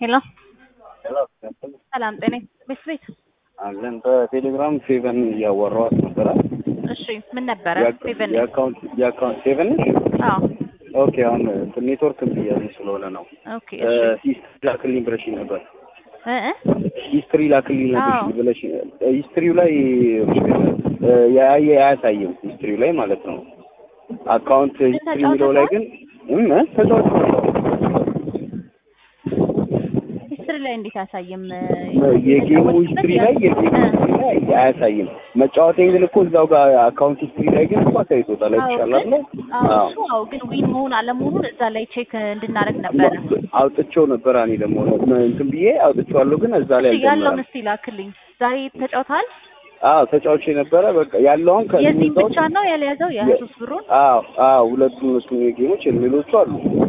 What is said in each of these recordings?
ሄሎ ሰላም ጤና ቤት ቤት አለን በቴሌግራም ሴቨን እያወራኋት ነበረ። እሺ ምን ነበረ ሴቨን የአካውንት የአካውንት ሴቨን ነሽ? አዎ ኦኬ አሁን እንትን ኔትወርክ እያለኝ ስለሆነ ነው። ኦኬ እሺ ሂስትሪ ላክልኝ ብለሽኝ ነበር። እ እ ሂስትሪ ላክልኝ ነበር አዎ። ብለሽ ሂስትሪው ላይ ያየ አያሳይም። ሂስትሪው ላይ ማለት ነው። አካውንት ሂስትሪ የሚለው ላይ ግን እም ተጫዋች ሂስትሪ ላይ እንዴት አያሳይም? የጌሙ ሂስትሪ ላይ የጌሙ ሂስትሪ ላይ አያሳይም። መጫወቴን ግን እኮ እዛው ጋር አካውንት ሂስትሪ ላይ ግን እኮ አሳይቶታል። አዎ አይተሻል ግን አይደል? አዎ አዎ እሱ አዎ ግን ዊን መሆን አለመሆኑን እዛ ላይ ቼክ እንድናደርግ ነበረ። አውጥቼው ነበር። እኔ ደግሞ እንትን ብዬ አውጥቼዋለሁ፣ ግን እዛ ላይ እሺ ያለውን አልጀመረም። እስቲ ላክልኝ። ዛሬ ተጫውተሃል? አዎ ተጫውቼ ነበረ። በቃ ያለውን ከዚህ የዚህ ውስጥ ብቻ ነው ያልያዘው የኢየሱስ ብሩን አዎ አዎ ሁለቱም እሱም ጌሞች ሌሎቹ አሉ።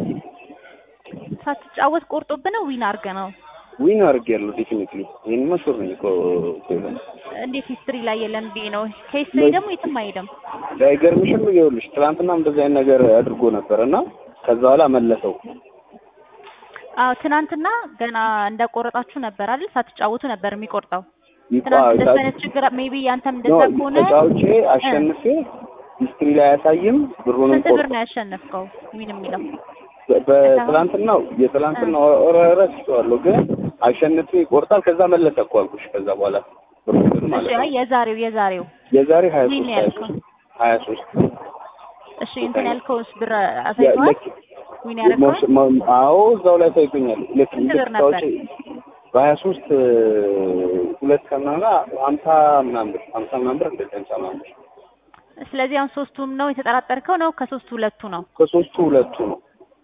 ሳትጫወት ቆርጦብህ ነው ዊን አድርገህ ነው? ዊን አድርጌያለሁ ዴፊኒትሊ። ይሄን መሾር ነኝ እኮ ሴቨን እንዴት ሂስትሪ ላይ የለም ብዬ ነው። ከሂስትሪ ደግሞ የትም አይሄድም። አይገርምሽም? ይኸውልሽ ትናንትናም እንደዚህ አይነት ነገር አድርጎ ነበር እና ከዛ በኋላ መለሰው። አዎ ትናንትና ገና እንደቆረጣችሁ ነበር አይደል? ሳትጫወቱ ነበር የሚቆርጠው። ይቋ- ትናንት እንደዚህ አይነት ችግር ሜቢ ያንተም እንደዛ ኖ ከሆነ ተጫውቼ አሸንፌ ሂስትሪ ላይ አያሳይም ብሩንም ስንት ብር ቆርጦ ነው ያሸነፍከው? ዊን የሚለው በ- በትላንትናው የትላንትናው ረስቼዋለሁ፣ ግን አሸንፌ ይቆርጣል። ከዛ መለሰ እኮ አልኩሽ። ከዛ በኋላ ብሩን እሺ ማለት አይ ነው የዛሬው የዛሬው የዛሬ ሀያ ዊን ሶስት ሀያ ያልከው ሶስት ሀያ ሶስት እሺ እንትን ያልከውስ ብር አሳይተዋል? ልክ ዊን ያደረገው ሞሽ- ሞ- አዎ እዛው ላይ ታይቶኛል። ልክ ስንት ልክ ብር ነበር? ታውጪ በሀያ ሶስት ሁለት ከምናምን ሀምሳ ምናምን ብር ሀምሳ ምናምን ብር እንደዚህ ሀምሳ ምናምን ብር ስለዚህ አሁን ሶስቱም ነው የተጠራጠርከው ነው? ከሶስቱ ሁለቱ ነው? ከሶስቱ ሁለቱ ነው።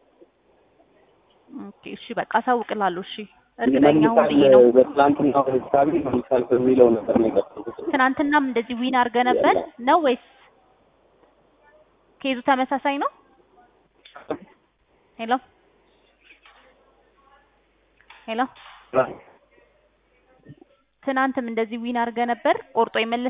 ኦኬ እሺ በቃ አሳውቅልሃለሁ። እሺ እርግጠኛ ሁን መልሳል ብዬ ነው። በትላንትናው ሂሳቢ መልሳል በሚለው ነበር ነው የቀጠልኩት። ትናንትናም እንደዚህ ዊን አድርገህ ነበር ነው ወይስ ኬዙ ተመሳሳይ ነው? ሄሎ ሄሎ ትናንትም እንደዚህ ዊን አድርገህ ነበር ቆርጦ የመለሰ